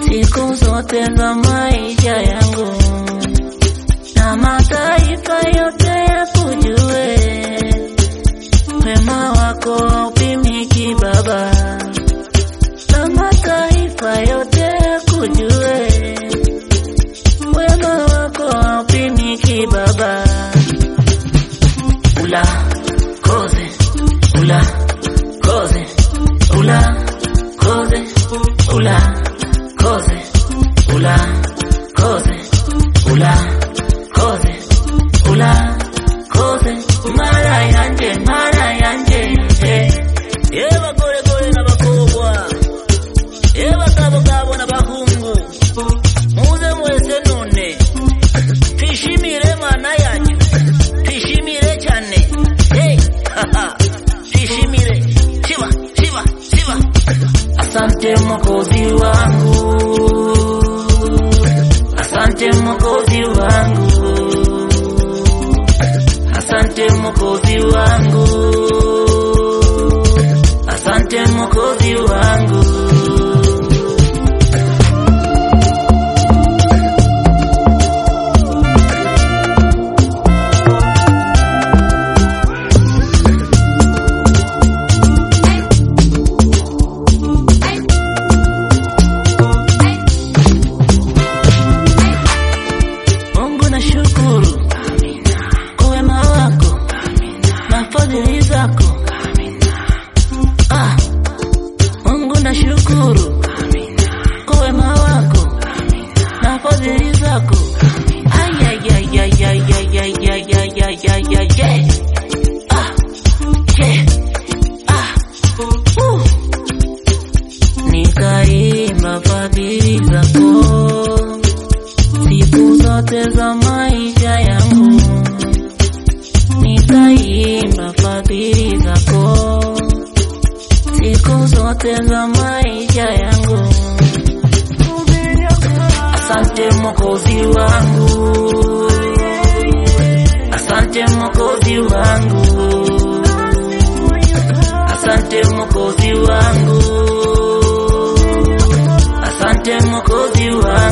siku zote za maisha yangu, na mataifa yote yakujue, wema wako haupimiki Baba, na mataifa yote yakujue, wema wako haupimiki Baba. Ula koze, ula koze, ula koze, ula koze, ula koze, ula koze, ula koze, mara yanje, mara yanje, eh. Ye bagore gore n'abakobwa, ye bagabo gabo n'abahungu, muze mwese none, twishimire mana yanyu, twishimire cyane, hey, haha, twishimire, shiba, shiba, shiba. Asante Mwokozi wangu, asante Mwokozi wangu, asante Mwokozi wangu, asante Mwokozi wangu. Mungu na shukuru kwa wema wako na fadhili zako. Ah, Mungu na shukuru kwa wema wako na fadhili zako. Ay, ay, ay, ay, ay, ay, ay, ay, ay, ay, ay, ay, ay. Ah, yeah. Ah, uh. Nikaimba fadhili zako siku zote za maisha yangu, nitaimba fadhili zako siku zote za maisha yangu. Asante Mwokozi wangu, asante Mwokozi wangu, asante Mwokozi wangu, asante Mwokozi wangu.